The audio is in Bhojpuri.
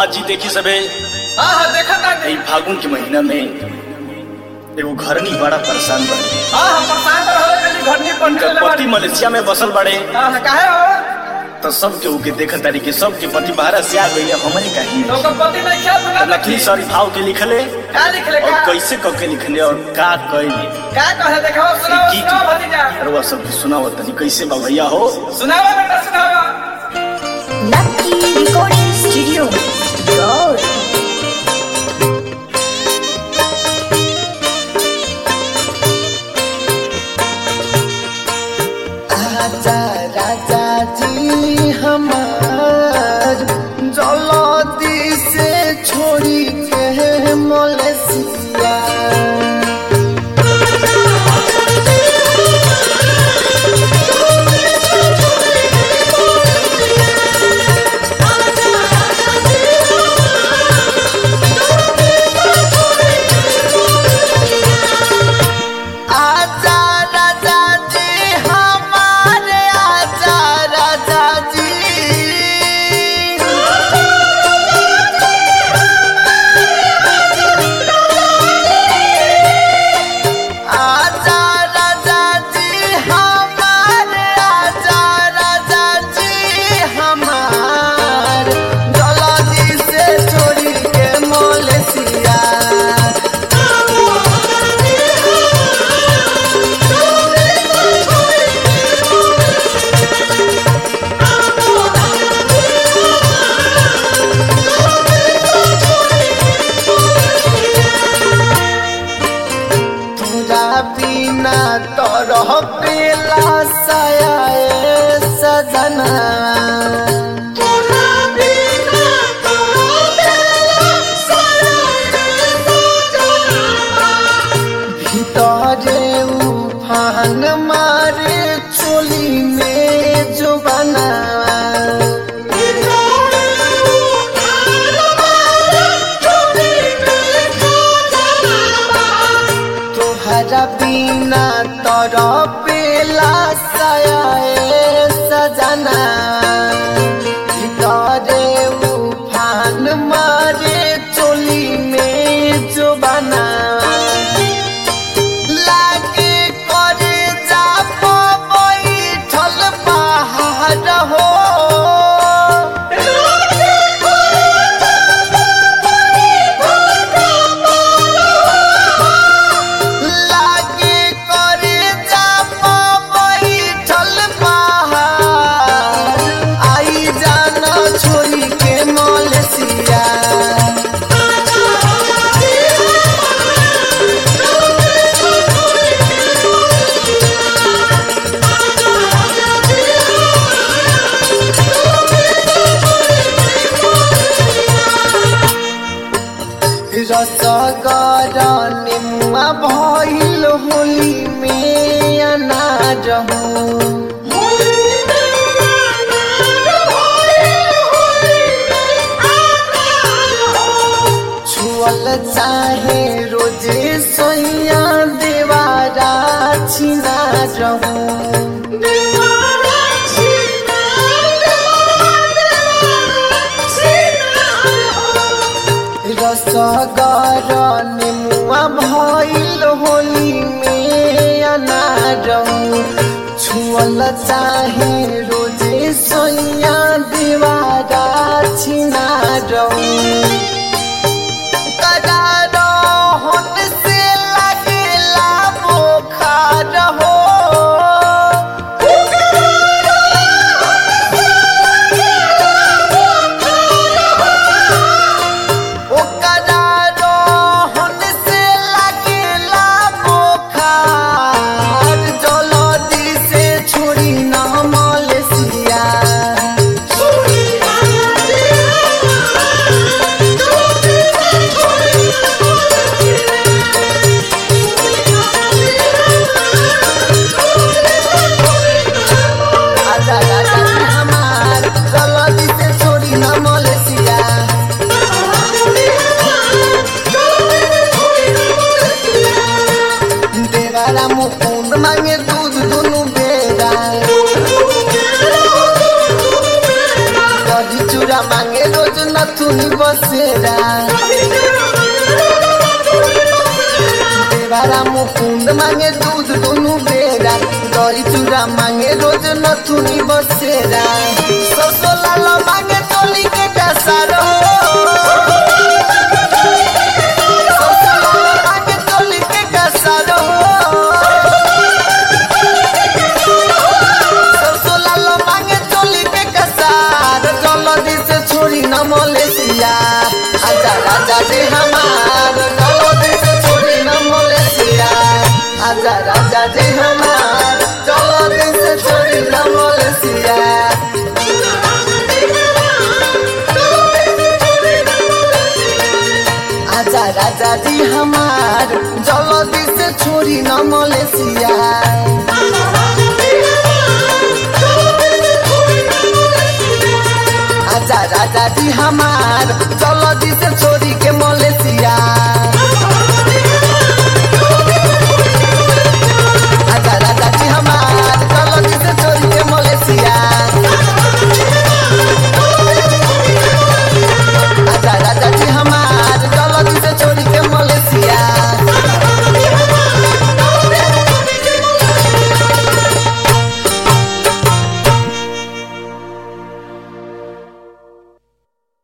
जी देखी सबे हाँ हाँ देखा था ई फागुन के महीना में एगो घरनी बड़ा परेशान बने हाँ हाँ परेशान तो हो गई घर नहीं बन उनकर पति मलेशिया में बसल बड़े हाँ हाँ काहे हो तो सब के उके देखत तारी के सब के पति बाहर से आ गई हमरे काहे तो ओकर पति नहीं खेल बना नकली सॉरी भाव के लिखले का लिख ले और का कैसे क के लिखले और का कइले का कहे देखो सुनाओ की सुनाओ भतीजा अरवा सब के सुनाओ तनी कैसे बा भैया हो सुनाओ बेटा सुनाओ Lucky Recording Studio. Gold. आजा राजा जी हमार जलदी से छोड़ी के मलेशिया आजा राजा जी हमारे आजा राजा जी आजा राजा जी हमारे आजा राजा जी हमार जल्दी से छोड़ी के मलेशिया तोरा बिना तरह पेला सया सजना भीतरे उफान मारे चोली में जो बना तोहरा बिना तर पेला सया सजना भीतरे उफान मारे चोली में जो बना लागे करे जा बैठल पहाड़ हो लागे करे जा बैठल पहाड़ आई जाना छोरी के मलेशिया रसगर निम्मा भइल होली में अनाज हो छुअल चाहे रोजे सैया देवारा छिना रहूं रसगर निमुआ भइल होली में अनार छुअल चाहे रोजे सैया दीवारा छिना करार होन से लगेला बोखार हो ओकरा रोहन से लगेला बोखार जल्दी से छोड़ी ना मलेशिया आजा आजा हमार जल्दी से छोड़ी ना मलेशिया देवारा मुकुंद मांगे दूध दुनु बेरा दही चूड़ा मांगे रोज नथु नथुनी बसेरा देवारा मुकुंद मांगे दूध दोनों बेरा दही चूड़ा मांगे रोज नथुनी बसेरा सोसो लाला मांगे चोली के कसारो सोसो लाला मांगे चोली के कसारो सोसो लाला मांगे चोली के कसार जल्दी से छोड़ी न मलेशिया आजा राजा जी हमार जल्दी से छोड़ी न मलेशिया आजा राजा जी हमार जल्दी से छोड़ी न मलेशिया आजा राजा जी हमार जल्दी से छोड़ी न मलेशिया आजा राजा जी हमार जल्दी से छोड़ी